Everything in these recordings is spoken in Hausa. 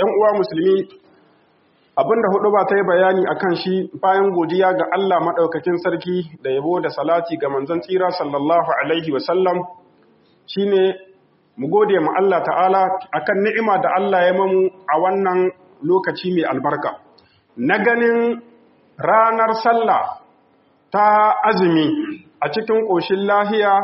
‘yan uwa musulmi abinda hudu ba ta yi bayani a kan shi bayan godiya ga Allah maɗaukakin sarki da yabo da salati ga manzon tsira sallallahu Alaihi wasallam shi ne mu gode ma Allah ta'ala akan ni'ima da Allah ya mamu a wannan lokaci mai albarka na ganin ranar sallah ta azumi a cikin ƙoshin lahiya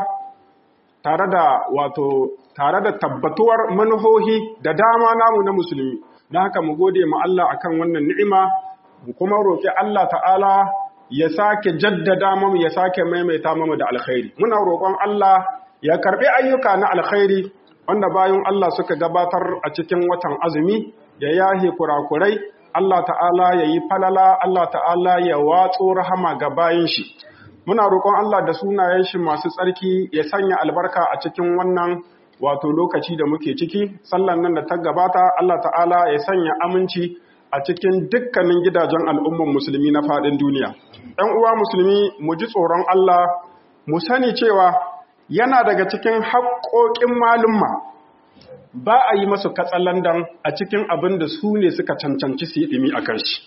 tare da wato tare da tabbatuwar manuhohi da dama namu na musulmi don haka mu gode ma Allah akan wannan ni'ima mu kuma roƙi Allah ta'ala ya sake jaddada mu ya sake maimaita mu da alkhairi muna roƙon Allah ya karbi ayyuka na alkhairi wanda bayan Allah suka gabatar a cikin watan azumi ya yahe kurakurai Allah ta'ala ya yi falala Allah ta'ala ya watso rahama ga bayin shi muna roƙon Allah da sunayen shi masu tsarki ya sanya albarka a cikin wannan wato lokaci da muke ciki sallan nan da ta gabata Allah ta'ala ya sanya aminci a cikin dukkanin gidajen al'umman musulmi na faɗin duniya ɗan uwa musulmi mu ji tsoron Allah mu sani cewa yana daga cikin haƙoƙin malumma ba a yi masu katsalandan a cikin abin da su ne suka cancanci su yi ɗimi a kan shi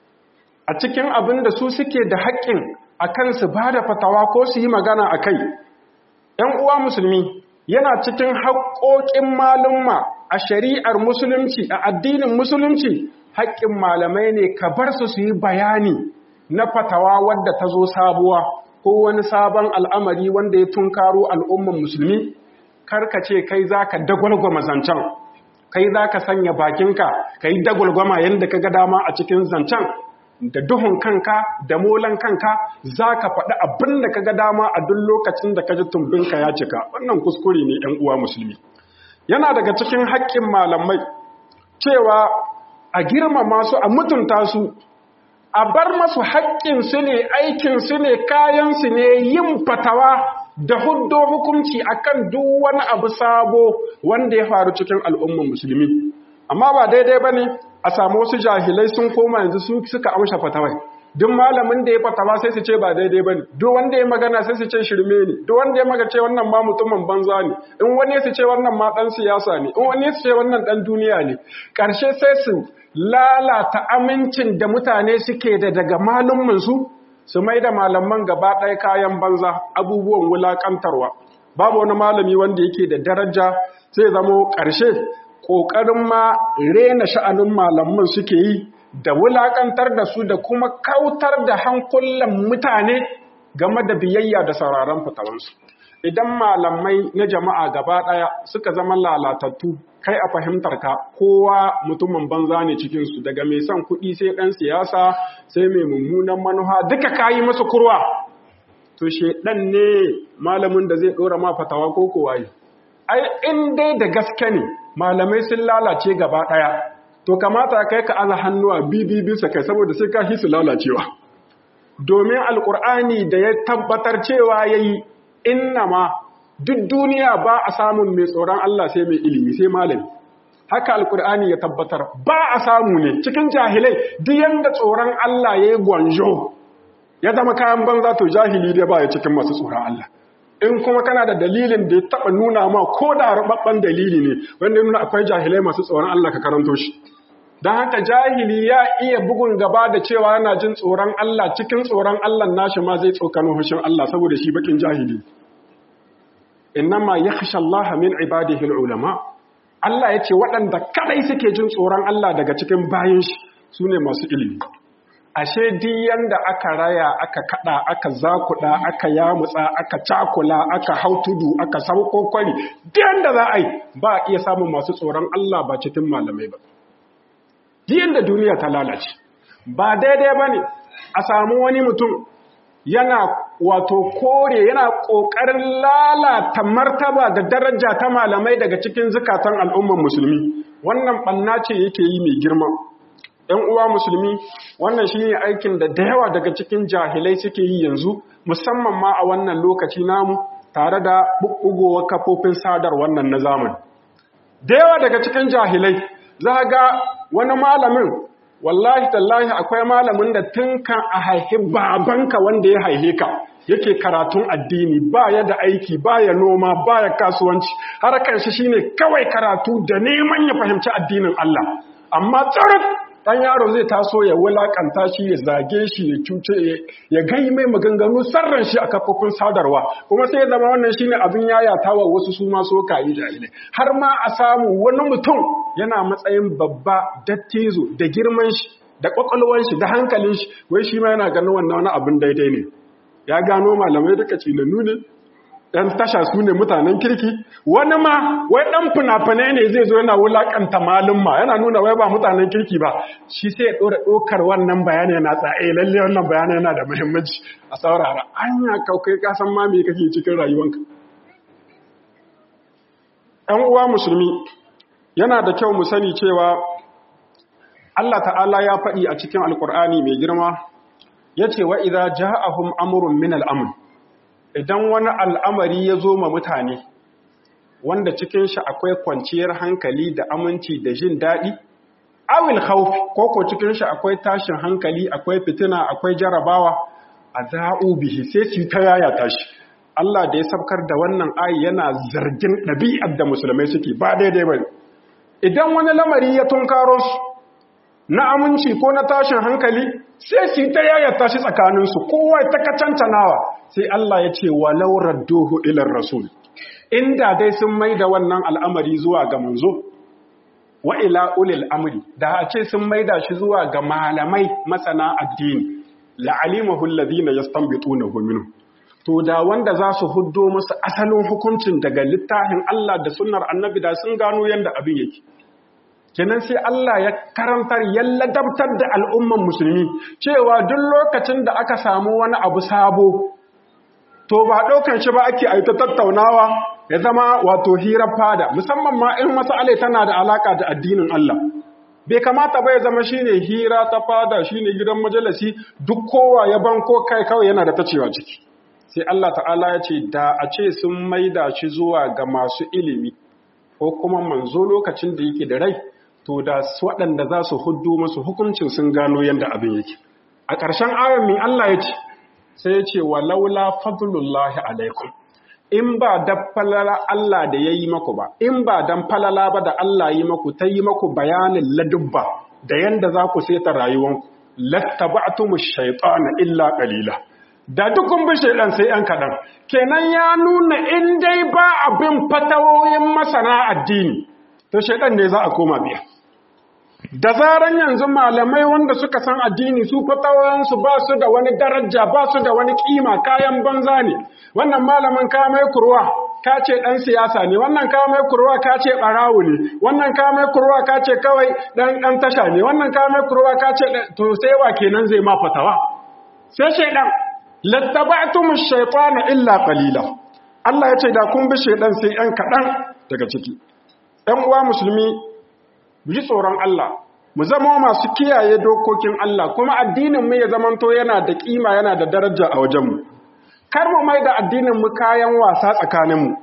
a cikin abin da su suke da haƙƙin a kan su ba da fatawa ko su yi magana a kai ‘yan uwa musulmi yana cikin haƙoƙin malumma a shari'ar musulunci a addinin musulunci haƙƙin malamai ne ka bar su su yi bayani na fatawa wadda ta zo sabuwa ko wani sabon al'amari wanda ya tunkaro al'umman musulmi karka ce kai za ka dagwalgwama zancen kai za ka sanya bakinka ka yi dagwalgwama yadda ka ga dama a cikin zancen da duhun kanka da molan kanka za ka faɗi abin da ka ga dama a duk lokacin da ka ji tumbinka ya cika wannan kuskure ne ‘yan uwa musulmi yana daga cikin haƙƙin malamai cewa a girmama su a mutunta su a bar masu haƙƙinsu ne aikinsu ne kayansu ne yin fatawa da huddo hukunci akan duk wani abu sabo wanda ya faru cikin al'ummar musulmi amma ba daidai ba ne a samu wasu jahilai sun koma yanzu su suka amsha fatawai duk malamin da ya fatawa sai su ce ba daidai ba ne duk wanda ya magana sai su ce shirme ne duk wanda ya maga ce wannan ma mutumin banza ne in wani su ce wannan ma ɗan siyasa ne in wani su ce wannan ɗan duniya ne ƙarshe sai su lalata amincin da mutane suke da daga malumansu su mai da malaman gaba ɗaya kayan banza abubuwan wulaƙantarwa babu wani malami wanda yake da daraja sai zamo ƙarshe ƙoƙarin ma rena sha'anin malaman suke yi da wulaƙantar da su da kuma kautar da hankulan mutane game da biyayya da sauraron fitawansu idan malamai na jama'a gaba ɗaya suka zama lalatattu kai a fahimtar ka kowa mutumin banza ne cikinsu daga mai son kuɗi sai ɗan siyasa sai mai mummunan manuha duka kayi masa kurwa to shedan ne malamin da zai ɗora ma fatawa ko kowa yi ai in dai da gaske ne malamai sun lalace gaba ɗaya to kamata kai ka aza hannuwa bibi bisa kai saboda sai ka hisu lalacewa domin alkur'ani da ya tabbatar cewa yayi innama duk duniya ba a samun mai tsoron Allah sai mai ilimi sai malami haka alkur'ani ya tabbatar ba a samu ne cikin jahilai duk yanda tsoron Allah yayi gwanjo ya zama kayan banza to jahili dai ba ya cikin masu tsoron Allah in kuma kana da dalilin da ya taba nuna ma ko da rubabban dalili ne wanda ya nuna akwai jahilai masu tsoron Allah ka karanto shi don haka jahili ya iya bugun gaba da cewa yana jin tsoron Allah cikin tsoron Allah nashi ma zai tsokano hushin Allah saboda shi bakin jahili innama yakhsha Allah min ibadihi ulama Allah ya ce waɗanda kadai suke jin tsoron Allah daga cikin bayin shi sune masu ilimi ashe duk yanda aka raya aka kada aka zakuda aka yamutsa aka cakula aka hautudu aka sauko kwari duk yanda za a yi ba iya samun masu tsoron Allah ba cikin malamai ba duk yanda duniya ta lalace ba daidai bane a samu wani mutum yana wato kore yana kokarin lalata martaba da daraja ta malamai daga cikin zukatan al'umman musulmi wannan banna ce yake yi mai girma ‘yan uwa musulmi wannan shi ne aikin da da yawa daga cikin jahilai suke yi yanzu musamman ma a wannan lokaci namu tare da ɓuɓɓugowar kafofin sadar wannan na zamani da yawa daga cikin jahilai za ga wani malamin wallahi tallahi akwai malamin da tun kan a haihi babanka wanda ya haihe ka yake karatun addini ba ya da aiki ba ya noma ba ya kasuwanci harkar shi shine kawai karatu da neman ya fahimci addinin Allah amma tsarin ɗan yaro zai taso ya wulakanta shi ya zage shi ya cuce ya gai mai maganganu sarran shi a kafofin sadarwa kuma sai ya zama wannan shine abin yayatawa wasu su ma so kayi jahilai har ma a samu wani mutum yana matsayin babba dattizo da girman shi da kwakwalwan shi da hankalin shi wai shi ma yana ganin wannan wani abin daidai ne ya gano malamai duka cinannu ne ɗan tasha su ne mutanen kirki wani ma wai ɗan fina-finai ne zai zo yana wulaƙanta malumma yana nuna wai ba mutanen kirki ba shi sai ya ɗora ɗaukar wannan bayani yana tsaye lalle wannan bayani yana da muhimmanci a saurara anya kaukai kasan ma me kake cikin rayuwanka ‘yan uwa musulmi yana da kyau mu sani cewa Allah ta'ala ya faɗi a cikin alƙur'ani mai girma ya ce wa idza ja'ahum amrun min al'amr idan wani al'amari ya zo ma mutane wanda cikin shi akwai kwanciyar hankali da aminci da jin daɗi awil khawfi ko ko cikin shi akwai tashin hankali akwai fitina akwai jarabawa azau bihi sai su ta yaya tashi Allah da ya sabkar da wannan ayi yana zargin ɗabi'ar da musulmai suke ba daidai ba idan wani lamari ya tunkaro su na aminci ko na tashin hankali sai su ta yayata shi tsakaninsu kowa ta kacancanawa sai Allah ya ce walau radduhu ilar rasul inda dai sun mai da wannan al'amari zuwa ga manzo wa ila ulil amri da a ce sun mai da shi zuwa ga malamai masana addini la'alimahu alladhina yastanbitunahu minhu to da wanda za su huddo musu asalin hukuncin daga littafin Allah da sunnar annabi da sun gano yanda abin yake kenan sai Allah ya karantar ya ladabtar da al'umman musulmi cewa duk lokacin da aka samu wani abu sabo to ba ɗaukan shi ba ake aita tattaunawa ya zama wato hirar fada musamman ma in mas'alai tana da alaka da addinin Allah bai kamata ba ya zama shine hira ta fada shine gidan majalisi duk kowa ya banko kai kawai yana da tacewa ciki sai Allah ta'ala ya ce da a ce sun maida shi zuwa ga masu ilimi ko kuma manzo lokacin da yake da rai to da waɗanda za su huddu masu hukuncin sun gano yadda abin yake a ƙarshen ayon min Allah ya ce sai ya ce wa laula fadlullahi alaikum in ba da falala Allah da ya yi maku ba in ba dan falala ba da Allah yi maku ta yi maku bayanin ladubba da yanda za ku seta rayuwanku lattaba'tumu shaytana illa qalila da dukkan bi shaydan sai an kadan kenan ya nuna in dai ba abin fatawoyin masana addini to shaydan ne za a koma biya da zaran yanzu malamai wanda suka san addini su fatawoyinsu ba su da wani daraja ba su da wani kima kayan banza ne wannan malamin ka mai kurwa ka ce dan siyasa ne wannan ka mai kurwa ka ce barawo ne wannan ka mai kurwa ka ce kawai dan dan tasha ne wannan ka mai kurwa ka ce to sai wa kenan zai ma fatawa sai shaydan lattaba'tum ash-shaytana illa qalila Allah ya ce da kun bi shaydan sai yan kadan daga ciki ɗan uwa musulmi mu ji tsoron Allah mu zama masu kiyaye dokokin Allah kuma addinin mu ya zamanto yana da kima yana da daraja a wajen mu kar mu mai da addinin mu kayan wasa tsakanin mu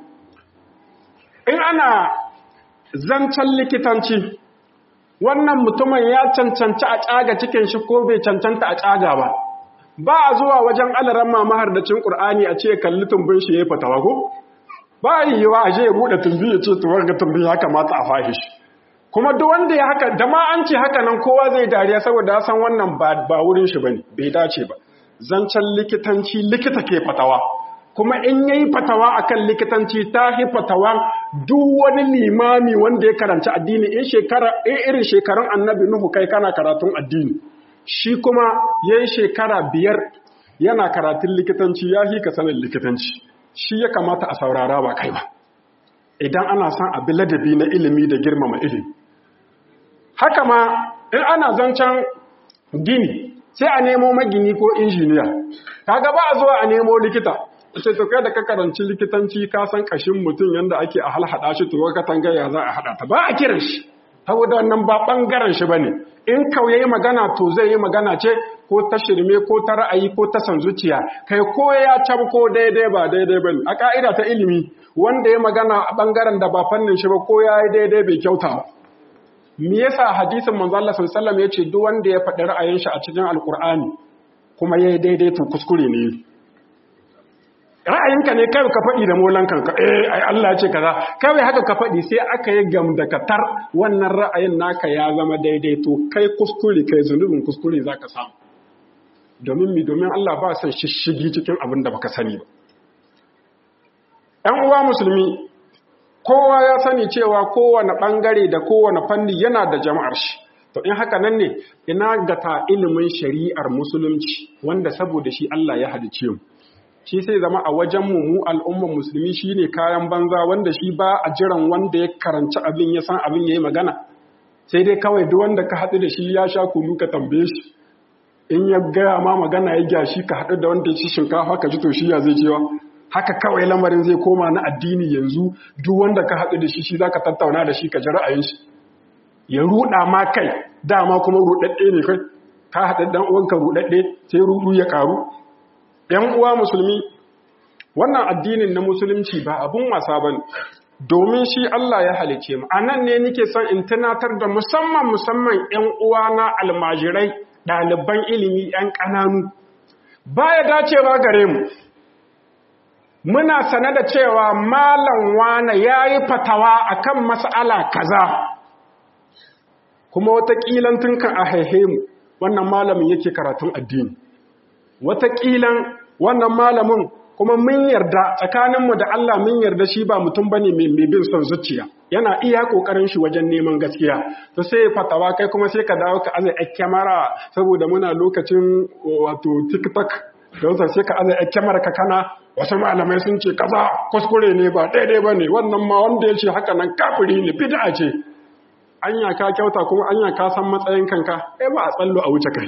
in ana zancen likitanci wannan mutumin ya cancanci a tsaga cikin shi ko bai cancanta a tsaga ba ba a zuwa wajen alaran mamahar da cin Qur'ani a ce kalli tumbin shi yayi fatawa ko ba yiwa a je ya bude tumbi ya ce to ga tumbi ya kamata a fahishi kuma duk wanda ya haka da ma an ce haka nan kowa zai dariya saboda ya san wannan ba wurin shi bane bai dace ba zancen likitanci likita ke fatawa kuma in yayi fatawa akan likitanci ta hi fatawa duk wani limami wanda ya karanci addini in shekara in irin shekarun annabi nuhu kai kana karatun addini shi kuma yayi shekara biyar yana karatun likitanci ya hi ka sanin likitanci shi ya kamata a saurara ba kai ba idan ana son abi ladabi na ilimi da girmama ilimi haka ma in ana zancen gini sai a nemo magini ko injiniya kaga ba a zuwa a nemo likita ce to kai da ka karanci likitanci ka san kashin mutum yanda ake a halhada shi to ka tangaya za a hada ta ba a kiran shi saboda wannan ba bangaren shi bane in kauye magana to zai yi magana ce ko ta shirme ko ta ra'ayi ko ta san zuciya kai ko ya ko daidai ba daidai bane a ka'ida ta ilimi wanda ya magana a bangaren da ba fannin shi ba ko ya yi daidai bai kyauta ba me yasa hadisin manzo Allah sallallahu alaihi wasallam yace duk wanda ya faɗi ra'ayin shi a cikin alqur'ani kuma yayi daidai to kuskure ne ra'ayinka ne kai ka faɗi da molan kanka eh ai Allah ce kaza kawai haka ka faɗi sai aka yi gamdakatar wannan ra'ayin naka ya zama daidai to kai kuskure kai zunubin kuskure zaka samu domin mi domin Allah ba san shishigi cikin abin da baka sani ba ‘yan uwa musulmi kowa ya sani cewa kowane ɓangare da kowane fanni yana da jama'ar shi to in haka nan ne ina gata ilimin shari'ar musulunci wanda saboda shi Allah ya halice mu shi sai zama a wajen mu mu al'ummar musulmi shine kayan banza wanda shi ba a jiran wanda ya karanci abin ya san abin yayi magana sai dai kawai duk wanda ka haɗu da shi ya sha kunu ka tambaye shi in ya gaya ma magana ya gyashi ka haɗu da wanda ya ci shinkafa ka ji to shi ya zai cewa haka kawai lamarin zai koma na addini yanzu duk wanda ka haɗu da shi shi zaka tattauna da shi ka ji ra'ayin shi ya ruɗa ma kai dama kuma ruɗaɗɗe ne kai ka haɗa ɗan uwanka ruɗaɗɗe sai ruɗu ya ƙaru ‘yan uwa musulmi wannan addinin na musulunci ba abun wasa ba ne domin shi Allah ya halice mu a nan ne nike son in tunatar da musamman musamman ‘yan uwa na almajirai ɗaliban ilimi ‘yan ƙananu ba ya dacewa gare mu muna sane da cewa malam wane ya yi fatawa akan mas'ala kaza kuma wataƙilan tunkan a haihe mu wannan malamin yake karatun addini wataƙilan wannan malamin kuma mun yarda tsakaninmu da Allah mun yarda shi ba mutum bane mai bin son zuciya yana iya kokarin shi wajen neman gaskiya to sai fatawa kai kuma sai ka dawo ka azai kyamara saboda muna lokacin wato TikTok don sai ka azai kyamara ka kana wasu malamai sun ce kaza kuskure ne ba daidai bane wannan ma wanda ya ce haka nan kafiri ne bid'a ce anya ka kyauta kuma anya ka san matsayin kanka eh ba a tsallo a wuce kai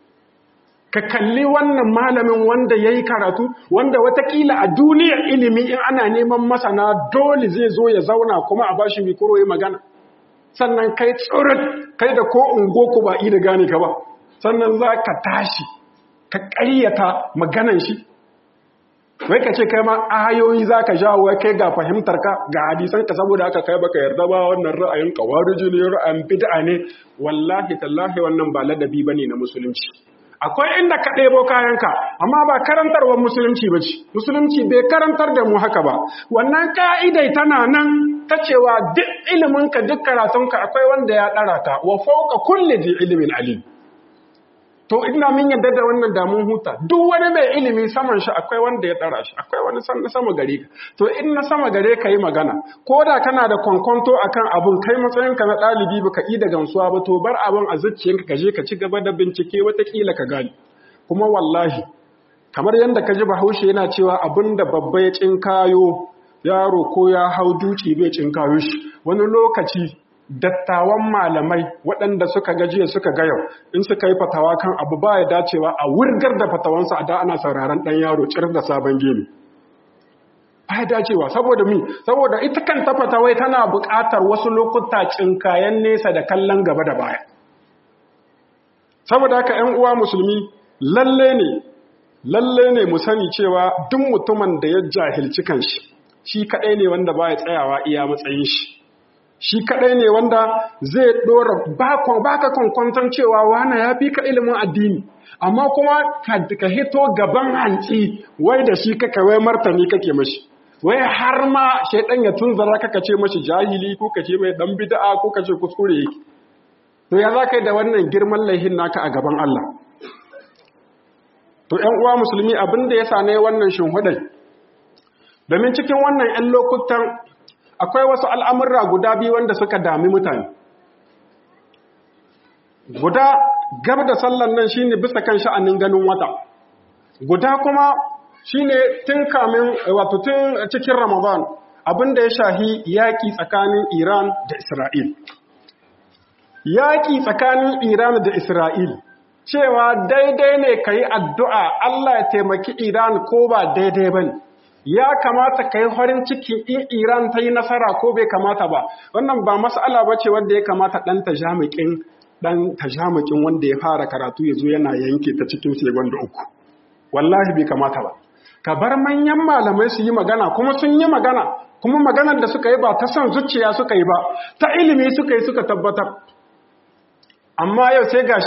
ka kalli wannan malamin wanda ya yi karatu wanda watakila a duniyar ilimi in ana neman masana dole zai zo ya zauna kuma a bashi mikoro ya magana sannan kai tsoron kai da ko ungo ku ba da gane ka ba sannan za ka tashi ka ƙaryata maganan shi wai ka ce kai ma ayoyi za ka jawo kai ga fahimtar ka ga hadisan ka saboda haka kai baka yarda ba wannan ra'ayin kawariji ne ra'ayin bid'a ne wallahi tallahi wannan ba ladabi bane na musulunci akwai inda ka ɗebo kayanka amma ba karantarwar musulunci ba ce musulunci bai karantar da mu haka ba wannan ka'idai tana nan ta cewa duk iliminka duk karatunka akwai wanda ya ɗara ta wa fauka kulle ji ilimin alim to ina min yadda da wannan damun huta duk wani mai ilimi saman shi akwai wanda ya ɗara shi akwai wani san sama gare ka to in na sama gare ka yi magana ko da kana da kwankwanto akan abun kai matsayinka na ɗalibi ba ka yi da gamsuwa ba to bar abin a zuciyanka ka je ka ci gaba da bincike watakila ka gani kuma wallahi kamar yadda ka ji bahaushe yana cewa abin da babba ya cinkayo yaro ko ya hau duki bai cinkayo shi wani lokaci dattawan malamai waɗanda suka gajiya suka ga yau in suka yi fatawa kan abu ba ya dacewa a wurgar da fatawansa a da ana sauraron ɗan yaro cir da sabon gini ba ya dacewa saboda mi saboda ita kan ta fatawai tana buƙatar wasu lokuta cinkayen nesa da kallon gaba da baya saboda haka ‘yan uwa musulmi lalle ne lalle ne mu sani cewa duk mutumin da ya jahilci kanshi shi kaɗai ne wanda ba ya tsayawa iya matsayin shi shi kadai ne wanda zai dora baka kwankwanton cewa wana ya fi ka ilimin addini amma kuma ka hito gaban hanci wai da shi kaka wai martani kake mashi wai har ma shaidan ya tunzara kaka ce mashi jahili ko ka ce mai dan bid'a ko ka ce kuskure yake to ya za ka yi da wannan girman laihin naka a gaban Allah to ƴan uwa musulmi abin da ya sane wannan shinhudai domin cikin wannan ƴan lokutan akwai wasu al'amurra guda biyu wanda suka dami mutane. Guda gab da sallan nan shine bisa kan sha'anin ganin wata, guda kuma shine tun kamin wato tun cikin Ramadan abinda ya shahi yaƙi tsakanin Iran da Isra'il. Yaƙi tsakanin Iran da Isra'il, cewa daidai ne ka yi addu'a Allah ya taimaki Iran ko ba daidai ba ne. ya kamata ka yi farin ciki in Iran ta yi nasara ko bai kamata ba wannan ba mas'ala ba ce wanda ya kamata ɗan tajamikin ɗan tajamikin wanda ya fara karatu ya zo yana yanke ta cikin segon da uku wallahi bai kamata ba ka bar manyan malamai su yi magana kuma sun yi magana kuma maganar da suka yi ba ta son zuciya suka yi ba ta ilimi suka yi suka tabbatar amma yau sai gashi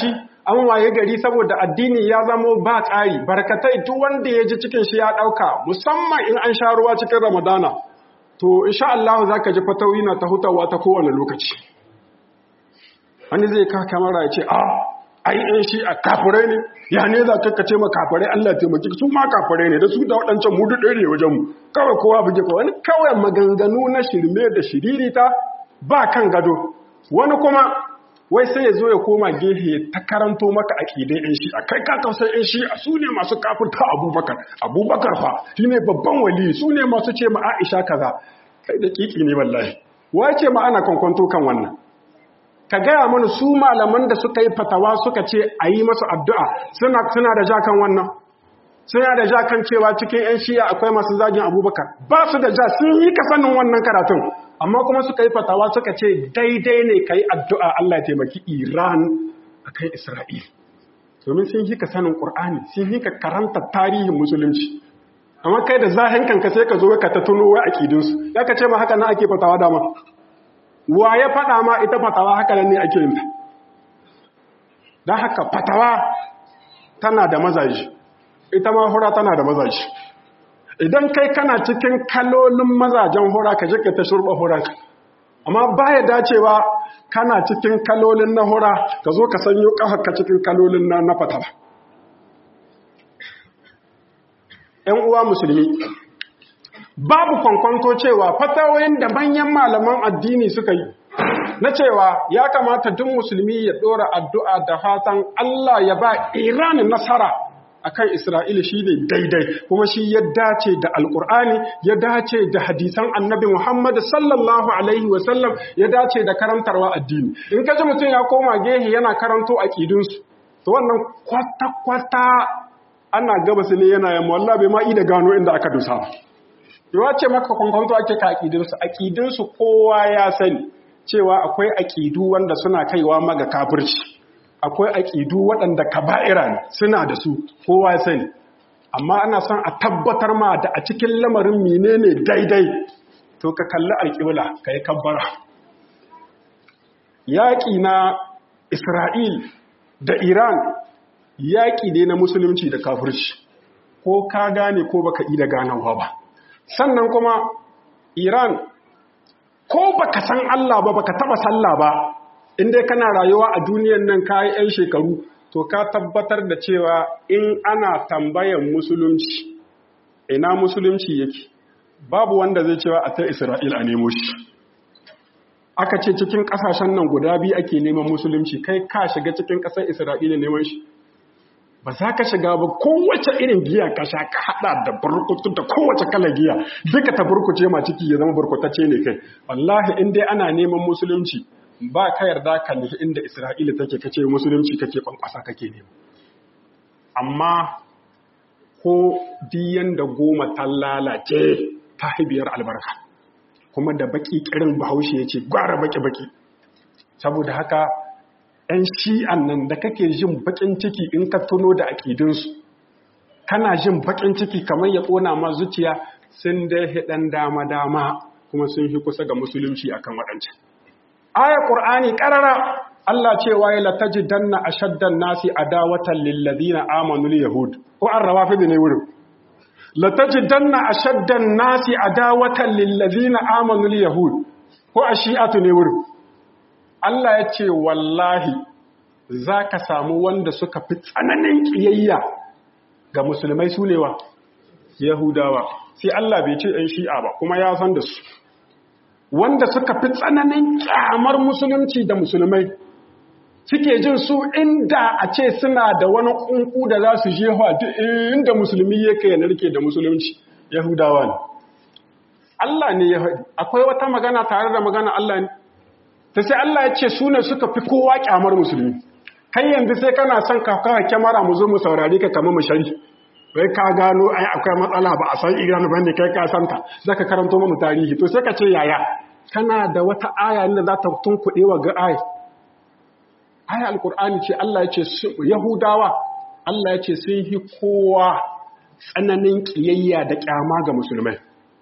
an waye gari saboda addini ya zamo ba tsari barkatai duk wanda ya ji cikin shi ya ɗauka musamman in an sha ruwa cikin ramadana to insha Allah za ka ji fatawi na ta hutawa ta kowane lokaci wani zai ka kamara ya ce a ai in shi a kafirai ne ya ne za ka ce ma kafirai Allah taimaki su ma kafirai ne da su da waɗancan mu duk ɗaya ne wajen mu kawai kowa buge ko wani kawai maganganu na shirme da shiririta ba kan gado wani kuma wai sai ya zo ya koma gehe ta karanto maka aƙidai ɗin shi a kai ka tausai ɗin shi a su ne masu kafirta abubakar abubakar fa shi ne babban wali su ne masu ce ma aisha kaza kai da kiki ne wallahi wai ce ma ana kwankwanto kan wannan ka gaya mana su malaman da suka yi fatawa suka ce a yi masu addu'a suna suna da ja kan wannan suna da ja kan cewa cikin 'yan shiya akwai masu zagin abubakar ba su da ja sun yi ka sanin wannan karatun amma kuma suka yi fatawa suka ce daidai ne ka yi addu'a Allah ya taimaki Iran a kan Isra'il. Domin sun yi ka sanin ƙur'ani, sun yi ka karanta tarihin musulunci. Amma kai da zahin kanka sai ka zo ka ta tuno wa aƙidinsu, ya ka ce ma haka na ake fatawa dama. Wa ya faɗa ma ita fatawa haka nan ne ake yin ta. Don haka fatawa tana da mazaji, ita ma hura tana da mazaji. idan kai kana cikin kalolin mazajen hura ka je ka ta shurba hura amma baya dacewa kana cikin kalolin na hura ka zo ka sanyo ka cikin kalolin na na fata ‘yan uwa musulmi babu kwankwanto cewa fatawoyin da manyan malaman addini suka yi na cewa ya kamata duk musulmi ya ɗora addu'a da fatan Allah ya ba Iran nasara akan Isra'ila shi ne daidai kuma shi ya dace da Alƙur'ani ya dace da hadisan annabi Muhammad sallallahu Alaihi wasallam ya dace da karantarwa addini. In ka ji mutum ya koma gehe yana karanto a ƙidinsu, to wannan kwata-kwata ana gaba su ne yana yamma wallah bai ma'i da gano inda aka dusa ba. Yawa ce maka kwankwanto ake ka aƙidinsu, aƙidinsu kowa ya sani cewa akwai aƙidu wanda suna kaiwa maga kafirci. akwai aƙidu waɗanda kaba'ira ne suna da su kowa ya sani amma ana son a tabbatar ma da a cikin lamarin menene daidai to ka kalli alƙibla ka yi kabbara yaƙi na isra'il da iran yaƙi ne na musulunci da kafirci ko ka gane ko baka yi da ganawa ba sannan kuma iran ko baka san allah ba baka taba sallah ba in dai kana rayuwa a duniyan nan kayi 'yan shekaru to ka tabbatar da cewa in ana tambayan musulunci ina musulunci yake babu wanda zai cewa a ta isra'il a nemo shi aka ce cikin kasashen nan guda biyu ake neman musulunci kai ka shiga cikin ƙasar isra'ila neman shi ba za ka shiga ba kowace irin giya ka sha ka hada da burkutu da kowace kala giya duka ta burkuce ma ciki ya zama burkutacce ne kai wallahi in dai ana neman musulunci ba ka yarda ka nufi inda Isra'ila take kace musulunci kake kwankwasa kake nema. Amma ko diyan da goma ta lalace ta haibiyar albarka, kuma da baki kirin bahaushe ya ce gwara baki-baki. Saboda haka, ‘yan shi'an nan da kake jin bakin ciki in ka tuno da aƙidinsu, kana jin bakin ciki kamar ya ƙona ma zuciya sun dai hiɗan dama-dama kuma sun fi kusa ga musulunci akan waɗancan. aya qur'ani qarara Allah cewa ya latajidanna ashaddan nasi adawatan lil ladina amanu al yahud ko an rawafid ne wurin latajidanna ashaddan nasi adawatan lil ladina amanu al yahud ko ashi'atu ne wurin Allah ya ce wallahi zaka samu wanda suka fi tsananin kiyayya ga musulmai sunewa yahudawa sai Allah bai ce ɗan shi'a ba kuma ya san da su wanda suka fi tsananin kyamar musulunci da musulmai suke jin su inda a ce suna da wani kunku da za su je duk inda musulmi yake ya narke da musulunci yahudawa ne Allah ne ya haɗi akwai wata magana tare da magana Allah ne ta sai Allah ya ce su ne suka fi kowa kyamar musulmi kai yanzu sai kana son ka kawo kyamara mu zo mu saurari ka kama mu shari wai ka gano ai akwai matsala ba a san iran ba ne kai ka santa zaka karanto mu tarihi to sai ka ce yaya kana da wata aya ne za ta tunkuɗe wa ga aya aya alkur'ani ce Allah ya ce yahudawa Allah ya ce sun yi kowa tsananin kiyayya da kyama ga musulmai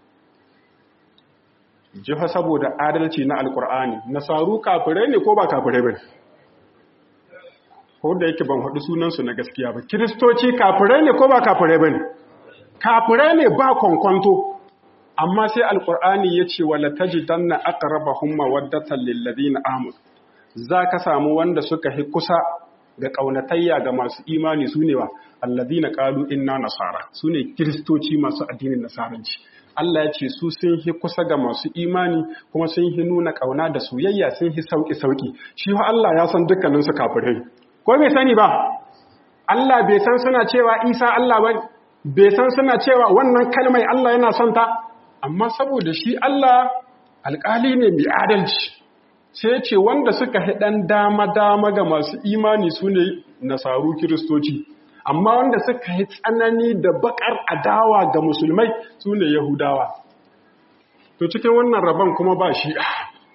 jiha saboda adalci na alkur'ani nasaru kafirai ne ko ba kafirai ba ko da yake ban haɗu sunansu na gaskiya ba kiristoci kafirai ne ko ba kafirai ba ne kafirai ne ba kwankwanto amma sai alkur'ani ya ce wala tajidanna aqrabahum mawaddatan lil ladina amanu za ka samu wanda suka hi kusa ga ƙaunatayya ga masu imani su ne wa alladina qalu inna nasara su ne kiristoci masu addinin nasaranci Allah ya ce su sun hi kusa ga masu imani kuma sun hi nuna ƙauna da soyayya sun hi sauki sauki shi fa Allah ya san dukkanin su kafirai ko bai sani ba Allah bai san suna cewa Isa Allah ba bai san suna cewa wannan kalmai Allah yana son ta amma saboda shi Allah alƙali ne mai adalci sai ce wanda suka haɗan dama-dama ga masu imani su ne nasaru kiristoci amma wanda suka yi tsanani da bakar adawa ga musulmai su ne yahudawa to cikin wannan rabon kuma ba shi'a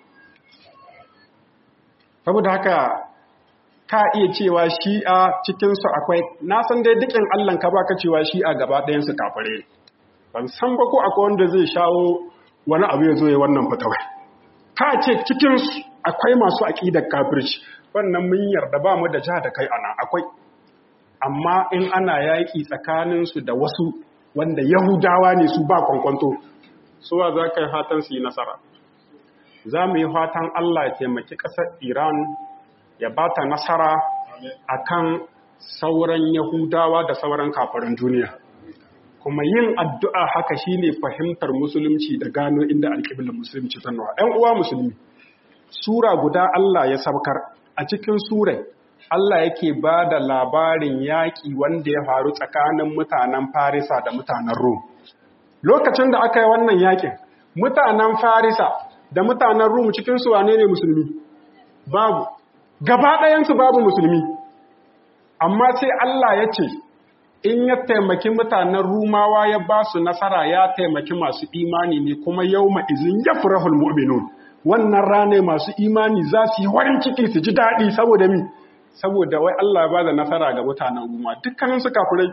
saboda haka ka iya cewa shi'a cikinsu akwai na san dai dukin allon ka baka cewa shi'a gaba ɗayansu kafare ban san ba ko akwai wanda zai shawo wani abu ya zo ya wannan fatawai ka ce cikinsu akwai masu aƙidar kafirci wannan mun yarda ba mu da ja da kai ana akwai amma in ana yaƙi tsakaninsu da wasu wanda yahudawa ne su ba kwankwanto suwa za ka yi fatan su yi nasara za mu yi fatan allah ya taimaki ƙasar iran ya ba ta nasara a kan sauran yahudawa da sauran kafirin duniya kuma yin addu'a haka shine fahimtar musulunci da gano inda alƙiblar musulunci ta nawa ‘yan uwa musulmi Sura guda Allah ya saukar a cikin surai Allah yake ba da labarin yaƙi wanda ya faru tsakanin mutanen Farisa da mutanen Rum. Lokacin da aka yi wannan yaƙin, mutanen Farisa da mutanen Rum cikin su wane ne musulmi? Babu. Gaba ɗayansu babu musulmi. Amma sai Allah ya ce, in ya taimaki mutanen Rumawa ya ba su nasara ya taimaki masu imani ne kuma yau ma'izin ya furahul mu'minun. wannan rane masu imani za su yi warin ciki su ji daɗi saboda mi saboda wai Allah ba da nasara ga mutanen Ruma dukkanin su kafirai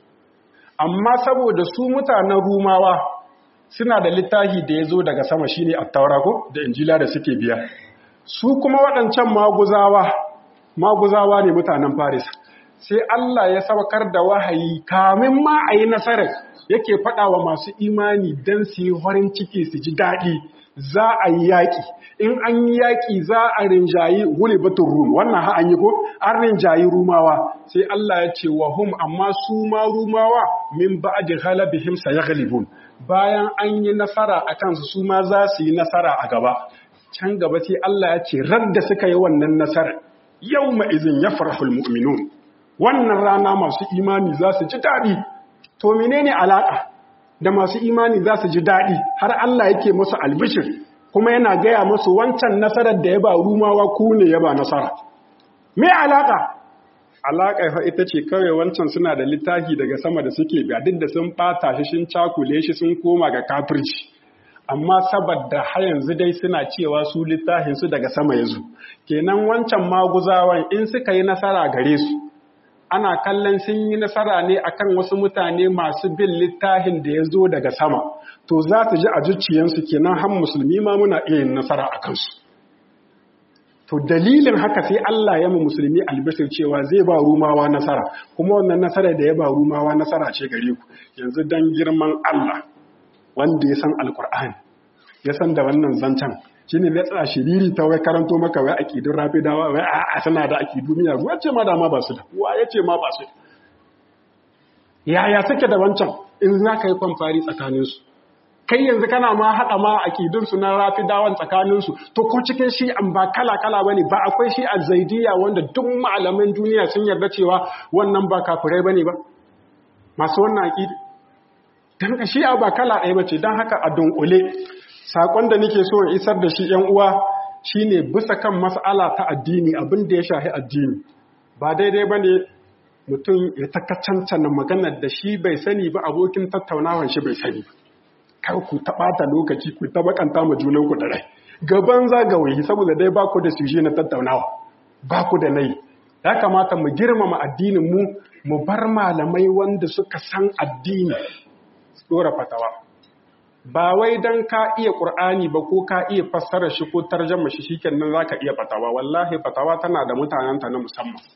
amma saboda su mutanen Rumawa suna da littafi da ya zo daga sama shine at-taura ko da injila da suke biya su kuma waɗancan maguzawa maguzawa ne mutanen Faris sai Allah ya saukar da wahayi kamin ma a yi nasarar yake faɗa wa masu imani don su yi warin ciki su ji daɗi za a yi yaƙi in an yi yaƙi za a rinjayi batun rum wannan ha an yi ko an rinjayi rumawa sai Allah ya ce wa hum amma su ma rumawa min ba'di ghalabihim sayaghlibun bayan an yi nasara a kansu su ma za su yi nasara a gaba can gaba sai Allah ya ce radda suka yi wannan nasara yawma izin yafrahul mu'minun wannan rana masu imani za su ji daɗi to menene alaka da masu imani za su ji daɗi har Allah yake musu albishir kuma yana gaya musu wancan nasarar da ya ba rumawa ku ne ya ba nasara. Me alaƙa? Alaƙa fa ita ce kawai wancan suna da littafi daga sama da suke biya duk da sun ɓata shi sun cakule shi sun koma ga kafirci. Amma saboda har yanzu dai suna cewa su littafin su daga sama ya zo. Kenan wancan maguzawan in suka yi nasara gare su, ana kallon sun yi nasara ne akan wasu mutane masu bin littafin da ya zo daga sama to za su ji a zuciyansu kenan han musulmi ma muna iya yin nasara a kansu to dalilin haka sai Allah ya mu musulmi albishir cewa zai ba rumawa nasara kuma wannan nasara da ya ba rumawa nasara ce gare ku yanzu dan girman Allah wanda ya san alkur'ani ya san da wannan zancen shi ne ya tsaya shiriri ta wai karanto maka wai akidun rafidawa wai a suna da akidu miya ruwa ce ma da ma ba su da wa ya ce ma ba su yaya suke da wancan in za ka yi kwamfari tsakaninsu kai yanzu kana ma haɗa ma akidunsu na rafidawan tsakaninsu to ko cikin shi an ba kala-kala ba ne ba akwai shi a zaidiya wanda duk malaman duniya sun yarda cewa wannan ba kafirai ba ne ba masu wannan akidu don ka shi'a ba kala ɗaya ba ce don haka a dunkule saƙon da nake so in isar da shi ‘yan uwa shi ne bisa kan mas'ala ta addini abin da ya shahi addini ba daidai ba ne mutum ya takacancana maganar da shi bai sani ba abokin tattaunawan shi bai sani ba kar ku taɓata lokaci ku ta bakanta ma junan ku da rai gaban zagawayi saboda dai ba ku da suje na tattaunawa ba ku da nai ya kamata mu girmama addinin mu mu bar malamai wanda suka san addini dora fatawa ba wai dan ka iya qur'ani ba ko ka iya fassara shi ko tarjama shi shikenan zaka iya fatawa wallahi fatawa tana da mutanenta na musamman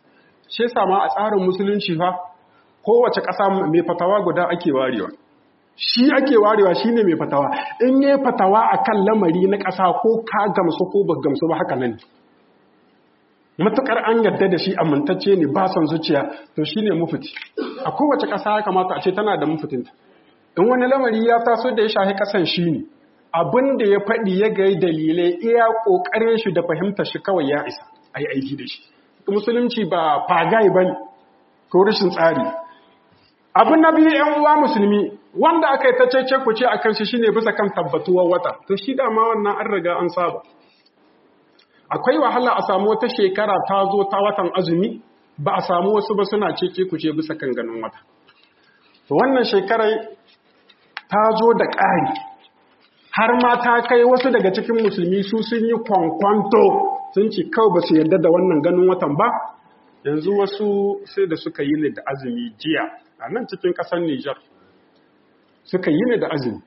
shi yasa ma a tsarin musulunci fa kowace ƙasa mai fatawa guda ake warewa shi ake warewa shine mai fatawa in yi fatawa akan lamari na ƙasa ko ka gamsu ko ba gamsu ba haka nan matukar an yarda da shi amintacce ne ba son zuciya to shine mufti a kowace ƙasa ya kamata a ce tana da mufitinta in wani lamari ya taso da ya shahi ƙasan shi ne abin da ya faɗi ya gai dalilai iya ƙoƙarin shi da fahimtar shi kawai ya isa a yi aiki da shi musulunci ba fagai ba ko rashin tsari abin na biyu yan uwa musulmi wanda aka yi ta cece ku ce a kan shi shine bisa kan tabbatuwar wata to shi dama wannan an riga an saba akwai wahala a samu wata shekara ta zo ta watan azumi ba a samu wasu ba suna cece ku ce bisa kan ganin wata to wannan shekarai ta zo da ƙari har ma ta kai wasu daga cikin musulmi su sun yi kwankwanto sun ce kawai ba su yarda da wannan ganin watan ba yanzu wasu sai da suka yi ne da azumi jiya a nan cikin ƙasar Nijar suka yi ne da azumi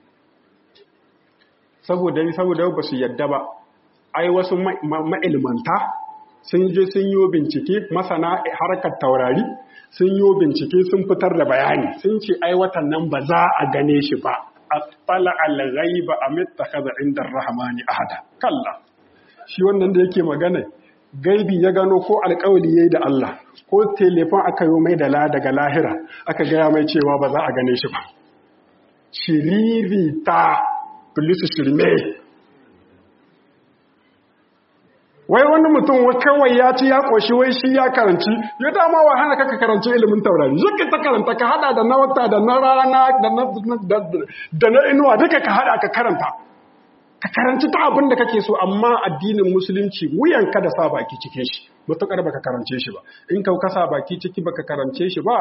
saboda saboda ba su yarda ba ai wasu ma'ilmanta sun je sun yi bincike masana harkar taurari sun yi bincike sun fitar da bayani sun ce ai watan nan ba za a gane shi ba attala al-ghaiba amittakhadha inda ar-rahmani ahada kalla shi wannan da yake magana gaibi ya gano ko alƙawari yayi da Allah ko telefon aka yi mai da la daga lahira aka gaya mai cewa ba za a gane shi ba shiriri ta police shirme wai wani mutum kawai ya ci ya ƙoshi wai shi ya karanci ya dama wa hana kaka karanci ilimin taurari zuka ta karanta ka hada da na wata da na rana da na inuwa duka ka hada ka karanta ka karanci ta abin da kake so amma addinin musulunci wuyan ka da sa baki cikin shi matuƙar baka karance shi ba in ka kasa baki ciki baka karance shi ba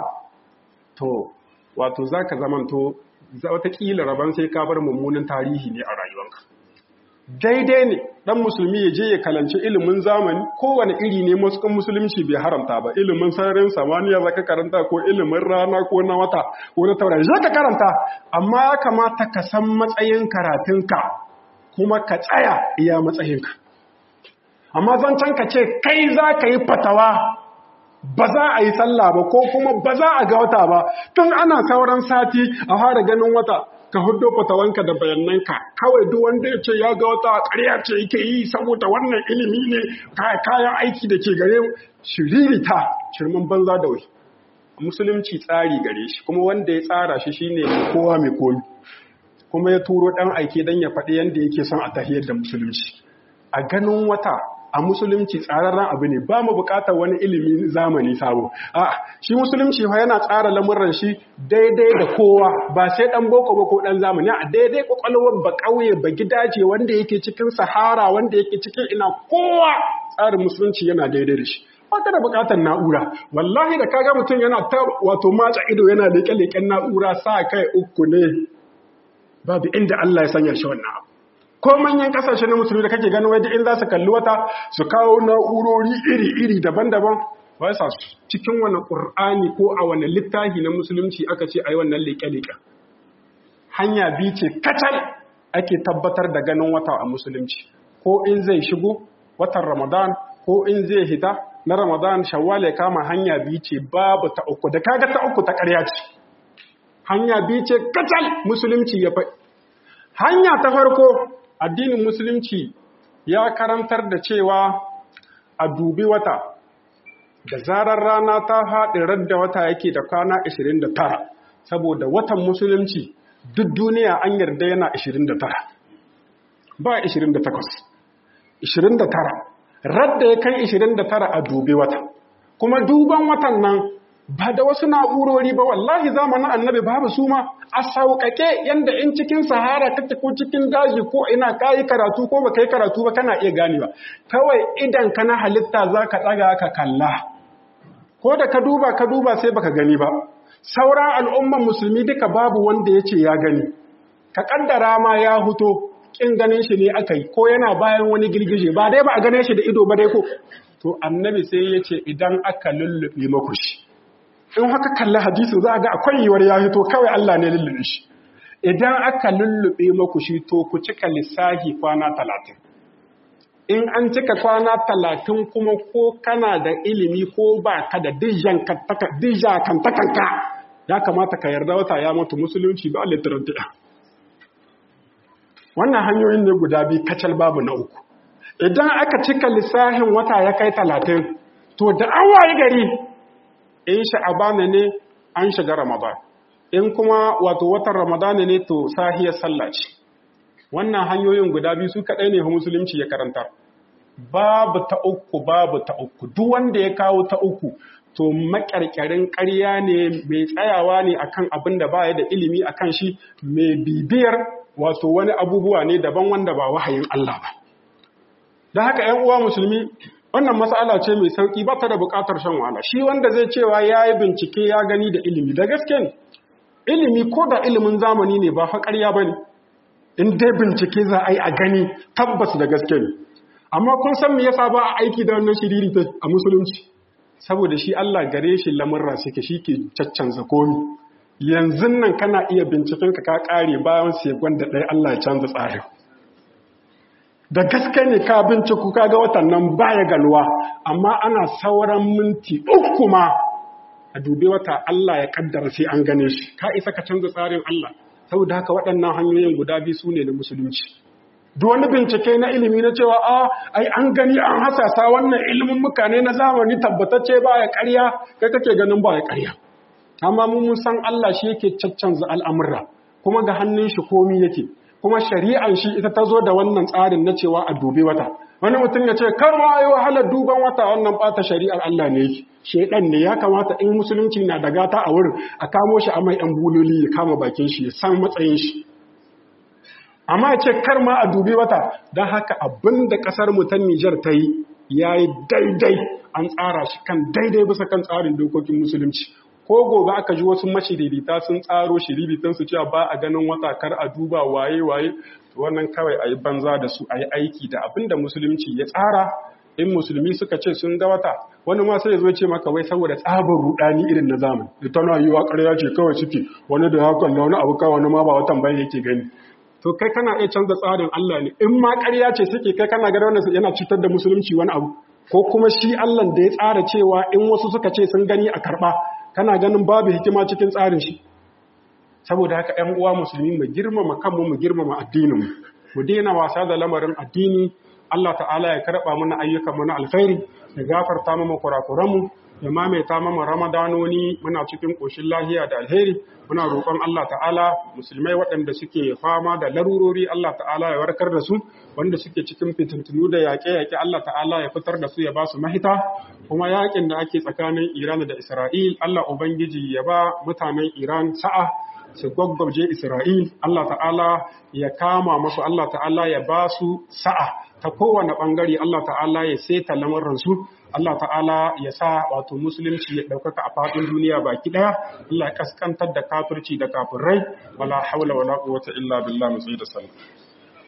to wato zaka zamanto wataƙila rabon sai ka bar mummunan tarihi ne a rayuwanka daidai ne dan musulmi ya je ya kalanci ilimin zamani kowane iri ne masukan musulunci bai haramta ba ilimin sararin samaniya zaka karanta ko ilimin rana ko na wata ko na taurari zaka karanta amma ya kamata ka san matsayin karatunka kuma ka tsaya iya matsayinka amma zancen ka ce kai za ka yi fatawa ba za a yi sallah ba ko kuma ba za a ga wata ba tun ana sauran sati a fara ganin wata ka hudo fatawanka da bayananka kawai duk wanda ya ce ya ga wata ƙarya ce yake yi saboda wannan ilimi ne kayan aiki da ke gare shiririta shirman banza da wai musulunci tsari gare shi kuma wanda ya tsara shi shine kowa mai komi kuma ya turo ɗan aike don ya faɗi yadda yake son a tahiyar da musulunci a ganin wata a musulunci tsararren abu ne ba mu bukatar wani ilimi zamani sabo a shi musulunci fa yana tsara lamuran shi daidai da kowa ba sai dan boko ba ko dan zamani a daidai kwakwalwar ba kauye ba gidaje wanda yake cikin sahara wanda yake cikin ina kowa tsarin musulunci yana daidai da shi baka da bukatar na'ura wallahi da kaga mutum yana ta wato matsa ido yana leke-leken na'ura sa kai uku ne babu inda Allah ya sanya shi wannan abu ko manyan kasashe na musulmi da kake ganin waje in za su kalli wata su kawo na'urori iri-iri daban-daban ba sa cikin wani ƙur'ani ko a wani littafi na musulunci aka ce a yi wannan leƙe-leƙe hanya biyu ce kacal ake tabbatar da ganin wata a musulunci ko in zai shigo watan ramadan ko in zai hita na ramadan shawwal ya kama hanya biyu ce babu ta uku da kaga ta uku ta ƙarya ce hanya biyu ce kacal musulunci ya faɗi hanya ta farko addinin musulunci ya karantar da cewa a dubi wata da zarar rana ta haɗe radda wata yake da kwana 29 saboda watan musulunci duk duniya an yarda yana 29 ba 28 29 radda ya kai 29 a dubi wata kuma duban watan nan ba da wasu na'urori ba wallahi zamanin annabi babu su ma a sauƙaƙe yanda in cikin sahara kake ko cikin daji ko ina kayi karatu ko baka yi karatu ba kana iya ganewa kawai idan ka na halitta za ka ɗaga ka kalla ko da ka duba ka duba sai baka gani ba sauran al'umman musulmi duka babu wanda ya ce ya gani ka ƙaddara ma ya huto ƙin ganin shi ne aka yi ko yana bayan wani girgije ba dai ba a gane shi da ido ba dai ko to annabi sai ya ce idan aka lullube maku shi in haka kalli hadisin za a ga akwai yiwuwar ya hito kawai Allah ne lullube shi idan aka lullube maku shi to ku cika lissahi kwana talatin in an cika kwana talatin kuma ko kana da ilimi ko ba ka da dijakantakanka ya kamata ka yarda wata ya mutu musulunci ba littarantiyya wannan hanyoyin ne guda biyu kacal babu na uku idan aka cika lissahin wata ya kai talatin to da an waye gari in sha'abana ne an shiga ramadan in kuma wato watan ramadana ne to sahiyar sallah ce wannan hanyoyin guda biyu su kaɗai ne musulunci ya karanta babu ta uku babu ta uku duk wanda ya kawo ta uku to makarkarin ƙarya ne mai tsayawa ne akan abin da baya da ilimi akan shi mai bibiyar wato wani abubuwa ne daban wanda ba wahayin Allah ba da haka 'yan uwa musulmi wannan matsala ce mai sauki ba ta da buƙatar shan wahala shi wanda zai cewa ya yi bincike ya gani da ilimi da gaske ne ilimi ko da ilimin zamani ne ba fa ƙarya ba ne in dai bincike za a yi a gani tabbas da gaske ne amma kun san me yasa ba a aiki da wannan shiriri a musulunci saboda shi Allah gare shi lamurra suke shi ke caccanza komi yanzu nan kana iya binciken ka ka kare bayan sekon da ɗaya Allah ya canza tsarin da gaske ne ka binciku ka ga watan nan baya ganuwa amma ana sauran minti uku ma a dubi wata Allah ya kaddara sai an gane shi ka isa ka canza tsarin Allah saboda haka waɗannan hanyoyin guda biyu su ne na musulunci duk wani bincike na ilimi na cewa a ai an gani an hasasa wannan ilimin mutane na zamani tabbatacce ba ya ƙarya kai kake ganin ba ya ƙarya amma mun san Allah shi yake caccanza al'amurra kuma ga hannun shi komi yake kuma shari'an shi ita ta zo da wannan tsarin na cewa a dubi wata wani mutum ya ce kar ma yi wahalar duban wata wannan bata shari'ar Allah ne yake shedan ne ya kamata in musulunci na da gata a wurin a kamo shi a mai yan buloli ya kama bakin shi ya san matsayin shi amma ya ce kar ma a dubi wata don haka abin da kasar mu ta Nijar ta yi ya yi daidai an tsara shi kan daidai bisa kan tsarin dokokin musulunci ko gobe aka ji wasu mashiririta sun tsaro shiriritan su cewa ba a ganin wata kar a duba waye waye wannan kawai a yi banza da su a yi aiki da abin da musulunci ya tsara in musulmi suka ce sun ga wata wani ma sai ya zo ce maka wai saboda tsabar rudani irin na zamani da tana yi wa ƙarya ce kawai suke wani da ya kalla wani abu kawai wani ma ba watan bai yake gani to kai kana iya canza tsarin Allah ne in ma ƙarya ce suke kai kana ga wannan yana cutar da musulunci wani abu ko kuma shi Allah da ya tsara cewa in wasu suka ce sun gani a karɓa kana ganin babu hikima cikin tsarin shi saboda haka ‘yan uwa musulmi mu girmama kanmu mu girmama addininmu mu daina wasa da lamarin addini Allah ta'ala ya karɓa mana ayyukanmu na alkhairi ya gafarta mana kurakuranmu ya mamaita mana ramadanoni muna cikin ƙoshin lahiya da alheri muna roƙon Allah ta'ala musulmai waɗanda suke fama da larurori Allah ta'ala ya warkar da su wanda suke cikin fitintunu da yaƙe-yaƙe Allah ta'ala ya fitar da su ya ba su mahita kuma yaƙin da ake tsakanin Iran da Isra'il Allah Ubangiji ya ba mutanen Iran sa'a su gwaggwaje Isra'il, Allah ta'ala ya kama masu Allah ta'ala ya ba su sa'a ta kowane ɓangare Allah ta'ala ya seta lamarransu, Allah ta'ala ya sa wato musulunci ya ɗaukaka a faɗin duniya baki ɗaya, Allah ya ƙasƙantar da kafirci da kafirai, wala haula wala quwwata illa billah mu da sallah.